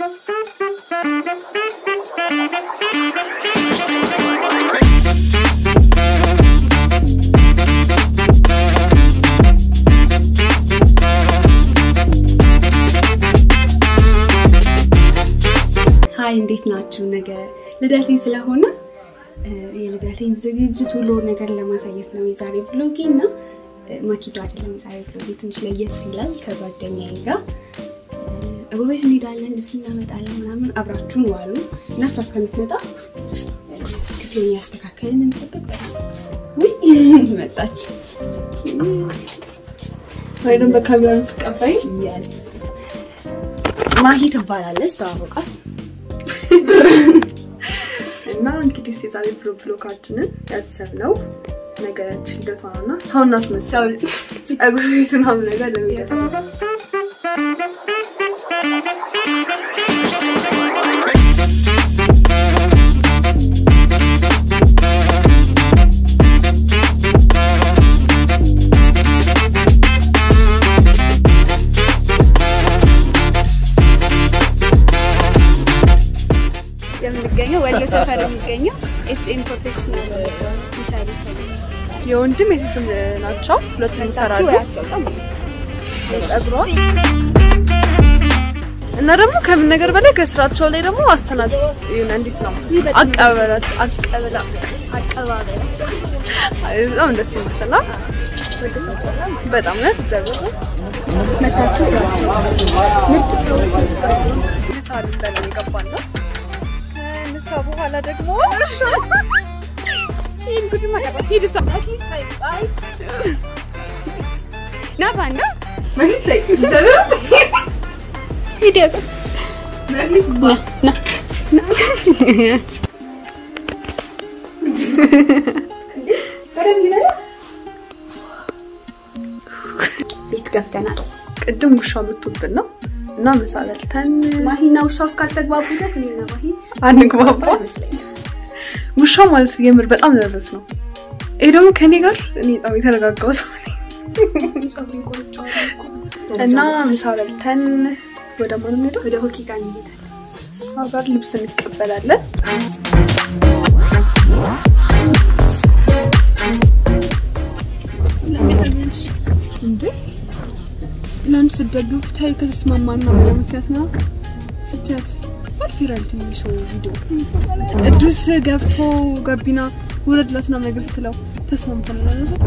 ሀይ እንዴት ናችሁ? ነገ ልደቴ ስለሆነ የልደቴን ዝግጅት ሁሉ ነገር ለማሳየት ነው የዛሬ ብሎጌ እና ማኪዶ አይደለም የዛሬ ብሎጌ ትንሽ ለየት ይላል። ከጓደኛዬ ጋር እግር ቤት እንሄዳለን፣ ልብስ እናመጣለን ምናምን አብራችሁን ዋሉ እና እሷ እስከምትመጣ ክፍሌን ያስተካከልን እንጠብቅ። ውይ መጣች ወይ ደግሞ በካሜራ ትቀባይ ማሂ ትባላለች። ተዋወቃት እና እንግዲህ የዛሬ ብሎጋችንን ያሰብነው ነገራችን ልደቷ ነው እና ሰው እናስመስል ጸጉር ቤት ምናምን ነገር ለሚደርስ የምንገኘው ወሎ ሰፈር የሚገኘው ኤችኤም ፕሮፌሽናል ሚሳይል የወንድም የሴትም ናቸው። ሁለቱም ይሰራሉ። ጸጉሯ እና ደግሞ ከምን ነገር በላይ ከስራቸው ላይ ደግሞ አስተናግ ይሁን እንዴት ነው አቀበላቸው አቀበላ በጣም ደስ የምትላ በጣም ነው ዘሩ መታችሁ ምርጥ ስራዎች ምሳ ልንበላ የገባን ነው። ከምሳ በኋላ ደግሞ ይህን ጉድ ማቀባ ሂድ እሷ ና ባንዳ ሂድ ያዘ ና ና ና ቤት ገብተናል። ቅድም ውሻ መቶብን ነው እና ምሳ በልተን ማሂና ውሻው እስካልተግባቡ ድረስ እኔና ማሂ አንግባባ ይመስለኛል። ውሻ ማለት የምር በጣም ነርቨስ ነው። ይሄ ደግሞ ከኔ ጋር እኔ በጣም የተረጋጋው ሰው ነኝ እና ምሳ በልተን ወደ ማን እንሄዳለን? ወደ ሆኪ ጋር እንሄዳለን። እሷ ጋር ልብስ እንቀበላለን። እንዴ ለአንድ ስትደግፍ ታይ ከተስማማና ምትያት ነው ስትያት አልፊራል ትንሽ ቪዲዮ ቅዱስ ገብቶ ገቢና ውረድላት ምናምን ነገር ስትለው ተስማምተን ማለት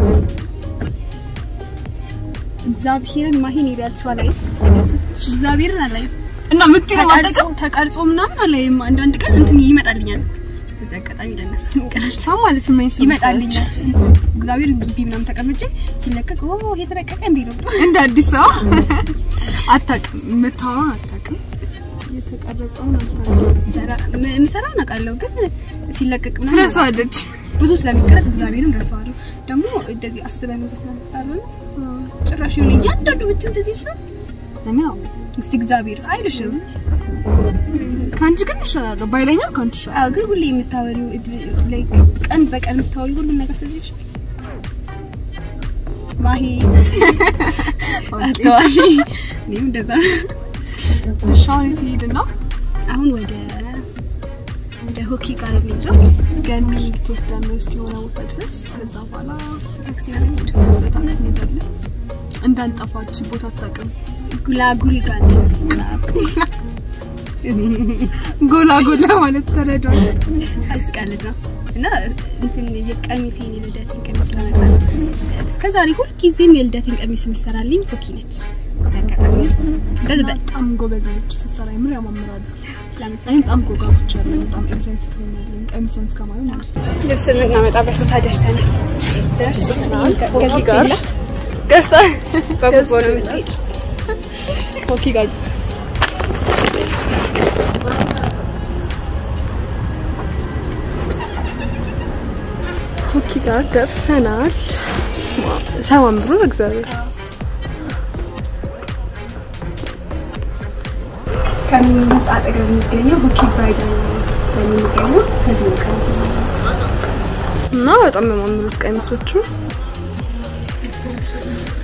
እግዚአብሔርን ማሂን ይላልች ላይ እግዚአብሔርን አላይ እና ምትይ ነው ተቀርጾ ምናምን አላይም። አንዳንድ ቀን እንትን ይመጣልኛል። በዚህ አጋጣሚ ለነሱ ይቀራል ሰው ማለት ምን ይመጣልኛል። እግዚአብሔር ግቢ ምናምን ተቀምጬ ሲለቀቅ ኦ የተለቀቀ እንዴ ነው እንደ አዲስ ሰው አታውቅም፣ የምታወራውን አታውቅም፣ የተቀረጸውን አታውቅም። ምሰራውን አውቃለሁ፣ ግን ሲለቀቅ ምናምን ትረሳዋለች። ብዙ ስለሚቀረጽ እግዚአብሔርን ረሳዋለሁ። ደግሞ እንደዚህ አስበንበት ነው ስላልሆነ ጭራሽ የሆነ እያንዳንዱ ብቻ እንደዚህ ይሻል እኔ አዎ እስቲ እግዚአብሔር አይልሽም። ከአንቺ ግን እሻላለሁ ባይለኛል ከአንቺ እሻላለሁ። አዎ ግን ሁሌ የምታወሪው ላይክ ቀን በቀን የምታወሪው ሁሉም ነገር ስለዚህ ይሻል ማሂ አስተዋሺ እኔም እንደዛ ነው። እሺ አሁን የት ሄድና አሁን ወደ ወደ ሆኪ ጋር የሚሄደው ገኒ ልትወስደን ነው እስኪ የሆነ ቦታ ድረስ። ከዛ በኋላ ታክሲ ነው የሚሄደው። በታክሲ እንሄዳለን። እንዳንጠፋች ቦታ አታውቅም። ጉላጉል ጋር ጎላ ጎላ ማለት ተረዷል። አዝቃልድ ነው እና እንትን የቀሚሴን የልደቴን ቀሚስ ለመጣ እስከ ዛሬ ሁልጊዜም የልደቴን ቀሚስ የምትሰራልኝ ሆኪ ነች። እዚህ አጋጣሚ እንደዚህ በጣም ጎበዝ ነች ስትሰራ፣ የምር ያማምራሉ። እኔም በጣም ጎጋብቻለሁ። በጣም ኤግዛይትድ ሆኛለሁ ቀሚሷን እስከማየው ማለት ነው። ልብስ የምናመጣበት ቦታ ደርሰናል። ደርሰናል። ከዚህ ጋር ገዝቼላት ገዝታ በጉቦ ነው የምትሄደው። ሆኪ ጋር ሆኪ ጋር ደርሰናል። ሲያማምሩ እግዚአብሔር ከሚኒ ህንፃ አጠገብ የሚገኘው ሆኪ ብራይዳል የሚገኘው ከዚህ ነው ቀሚስ እና በጣም የሚያማምሩት ቀሚሶቹ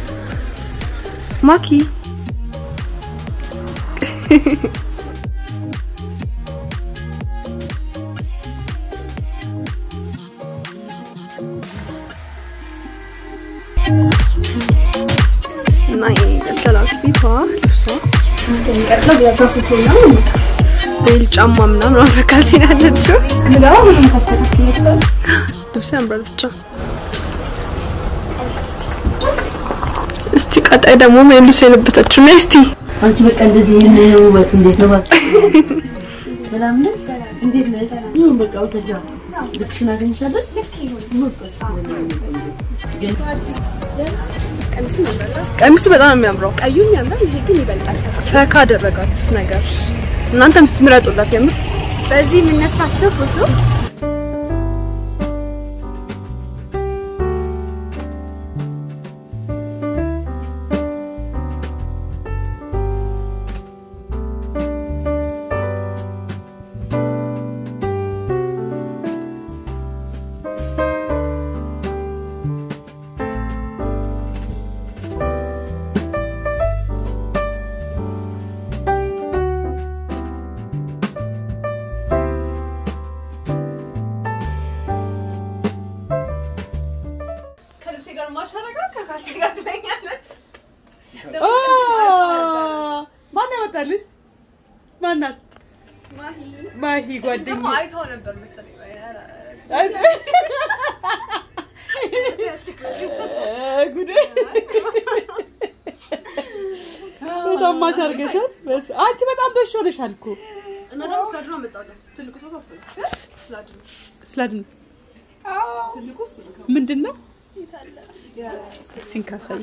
ማኪ ፊቷ ልብሷ የሚቀጥለው ፎቶ ነው ቤል ጫማ ምናምን አመካልሲን ያለችው ምገባ ሁሉም ታስተካክል ይችላል ልብስ ያምራል ብቻ። እስቲ ቀጣይ ደግሞ ምን ልብስ የለበሰችው ነው እስቲ አንቺ በቃ እንደዚህ ይሄን ነው ወጥ እንዴት ነው በቃ ሰላም ነሽ? እንዴት ነሽ? ይሁን በቃ ወተጃ ልክሽን አገኝሻለሁ። ቀሚሱ በጣም ነው የሚያምረው። ቀዩም ያምራል ይሄ ግን ይበልጣል ሲያስ ፈካ አደረጋት ነገር። እናንተም እስቲ ምረጡላት የምር በዚህ የምነሳቸው ፎቶ ከልብሴ ጋር ማሻረጋ ከካሴ ጋር ትለኛለች። ማን ያመጣልሽ? ማናት? ማሂ ጓደኛ ደግሞ አይተው ነበር መሰለኝ። ኧረ፣ ጉዴ በጣም ማሽ አድርገሻል። በስ- አንቺ በጣም በሽ ሆነሻል እኮ እና ደግሞ ስላድኖ አመጣሁለት። ትልቁ ሰው ታስበ ስላድኖ ስላድን ትልቁ እሱ ነው። ምንድን ነው እስቲ እንካሳይ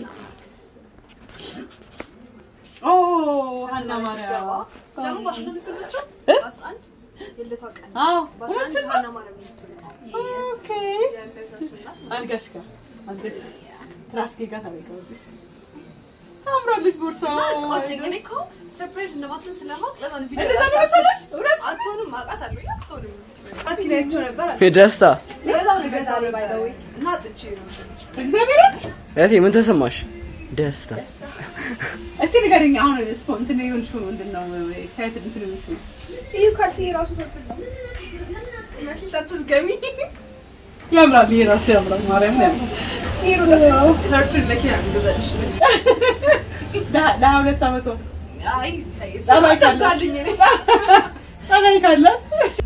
ኦ ሀና ማርያም ደግሞ በአስራ አንድ ትምህርት እ? በአስራ አንድ የልደቷ ቀን አዎ በአስራ አንድ እውነትሽን ነው? ሀና ማርያም የምትውለው ኦኬ የእመቤታችን እናት አልጋሽ ጋር አልጋሽ ትራስጌ ጋር ታደርጊዋለሽ። ታምራለች ቦርሳው። ቆጨኝ። እኔ እኮ ሰርፕራይዝ እንደማትሆን ስለማውቅ ለዛ ነው ቪዲዮ እንደዛ ነው መሰለሽ? እውነት? አትሆንም አውቃታለሁ። ያ አትሆንም አራት ኪሎ አይቼው ነበር አለ። የደስታ ለዛው ነው የገዛልኝ by the way። እና አጥቼ ነው እግዚአብሔርን እህቴ ምን ተሰማሽ? ደስታ እስቲ ንገረኝ። አሁን ስፖ እንትን የሆንሽው ምንድን ነው? ኤክሳይትድ እንትን የሆንሽው ይህ ካልሲ የራሱ ፐርፕል ነው መኪና አትዝገሚ። ያምራል። ይሄ ራሱ ያምራል። ማርያም ያምራል። ፐርፕል መኪና ነው የምገዛልሽ። ለሀ- ለሀያ ሁለት ዓመቷ አይ ተይ፣ እሱ ጸባይ ካላት አትብዛልኝ እኔ። ጸባይ ካላት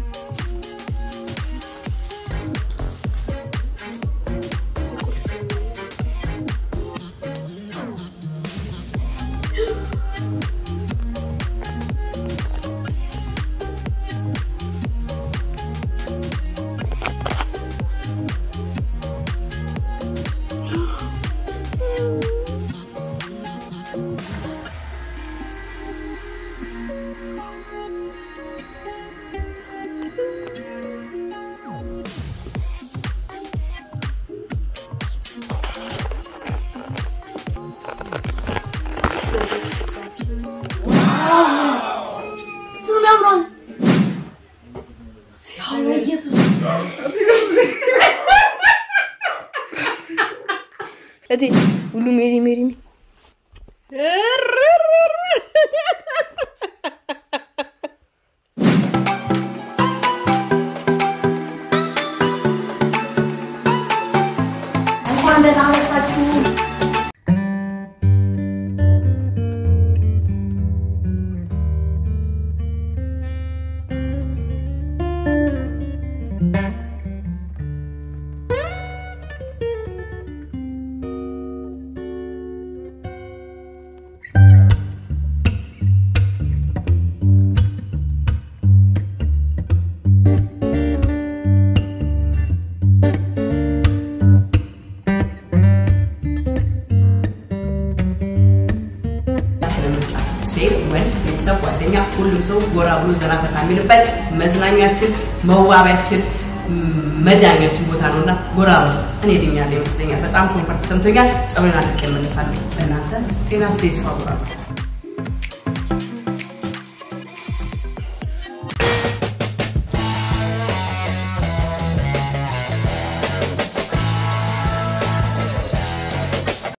ስም ያምራል። ሲያምር ኢየሱስ እቴ ሁሉ ሜሪ ሜሪ እንኳን ደህና መጣችሁ። ምርጫ ሴት፣ ወንድ፣ ቤተሰብ፣ ጓደኛ ሁሉም ሰው ጎራ ብሎ ዘና ፈታ የሚልበት መዝናኛችን፣ መዋቢያችን፣ መዳኛችን ቦታ ነውና ጎራ ብሎ እኔ ድኛለሁ ይመስለኛል። በጣም ኮንፈርት ሰምቶኛል። ጸጉሬን አድርቄ እመለሳለሁ። እናንተ ጤና ስቴስ ፋጎራ